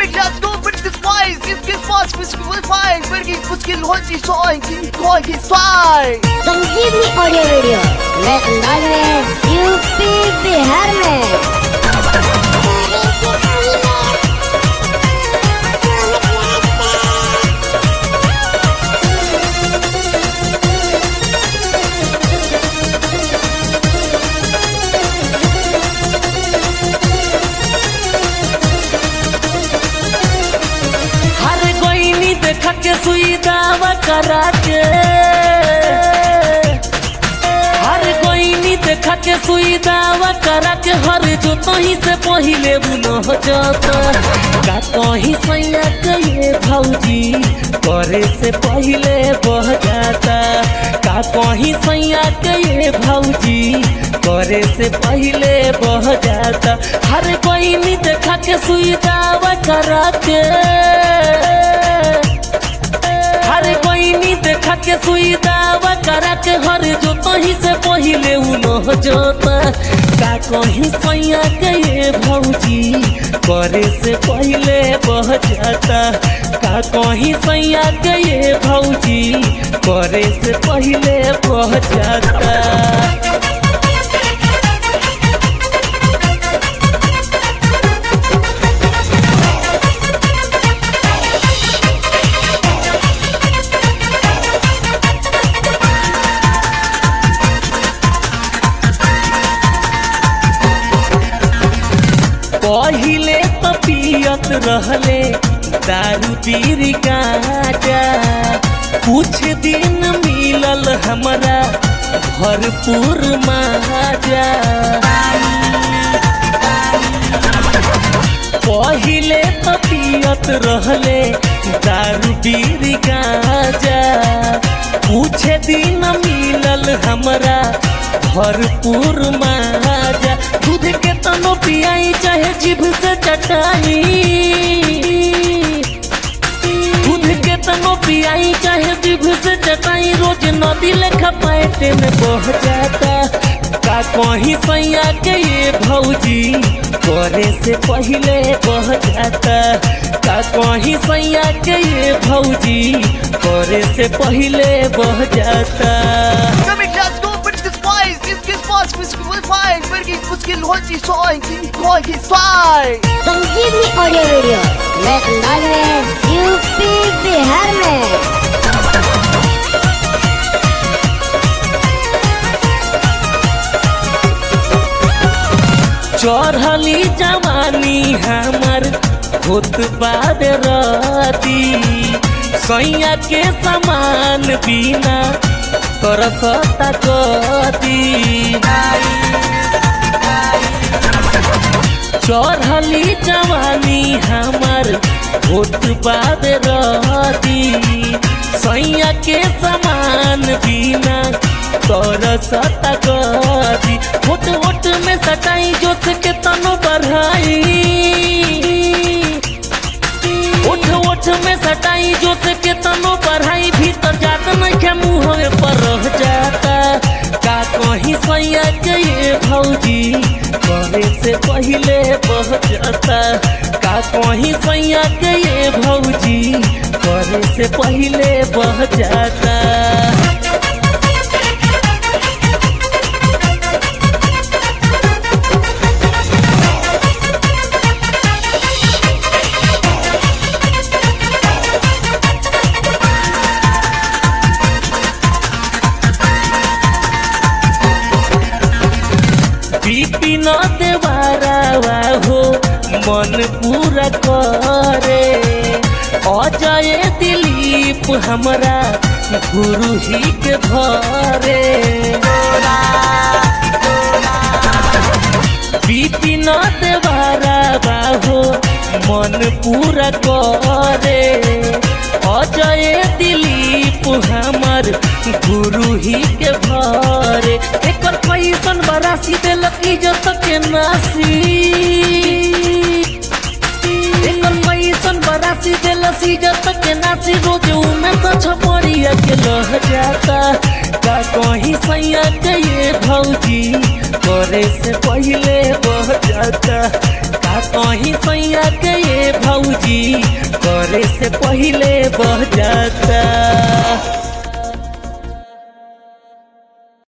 Mitleid mit despised, ist gefasst, bis gefasst, wenn ich मुश्किल होती सो की कोई की साई संजीवनी ऑडियो वीडियो नए अंदाज में यूपी बिहार में हर गोइनी देख के सुई दावा करा के हर गोइनी देख के सुई दावा करा के हर जो तही से पहिले बुनो हो जाता का कहीं सैया के ये भौजी करे से पहिले बह जाता का कहीं सैया के ये भौजी करे से पहिले बह जाता हर गोइनी देख के सुई दावा करा के हर कोई नी देखा के सुई दावा करा के हर जो कहीं से पहिले उनो जोता का कहीं सैया के ये भौजी करे से पहिले बह जाता का कहीं सैया के ये भौजी करे से पहिले बह जाता पहिले तो पियत रहले दारू पीरी गाजा कुछ दिन मिलल हमरा भरपूर माजा पहिले तो पियत रहले दारू पीरी गाजा कुछ दिन मिलल हमरा भरपूर माजा दूध के तनो पियाई चाहे जीभ से चटाई दूध के तनो पियाई चाहे जीभ से चटाई रोज नदी लेखा पैटे में बह जाता का कहीं सैया के ये भौजी करे से पहिले बह जाता का कहीं सैया के ये भौजी करे से पहिले बह जाता Mitleid mit despised, ist gefasst, bis gefasst, wenn ich मुश्किल होती सो की कोई की साई संजीवनी ऑडियो वीडियो नए अंदाज में यूपी बिहार में चढ़ली जवानी हमर होत बाद राती सैया के समान बिना तरसता कदी चढ़ली जवानी हमर होत बाद राती सैया के समान बिना तरसता कदी होट होट में सटाई जोश के तनो बढ़ाई उठ उठ में सटाई जोश के तनो बढ़ाई भीतर जात नहीं के मुँह पर रह जाता का कहीं सैया के ये भौजी करे से पहिले बह जाता का कहीं सैया के ये भौजी करे से पहिले बह जाता बीपी न देवारा हो मन पूरा करे अजय दिलीप हमरा गुरु ही के भरे बीपी न देवारा हो मन पूरा करे अजय दिलीप हमर गुरु ही के भरे एकर पैसन बरासी देलक इज्जत के नासी एकर पैसन बरासी देलक इज्जत के नासी रोज उमे तो छपरिया के लह जाता का कहीं सैया के ये भौजी करे से पहिले बह जाता का कहीं सैया के ये भौजी मरे से पहिले बह जाता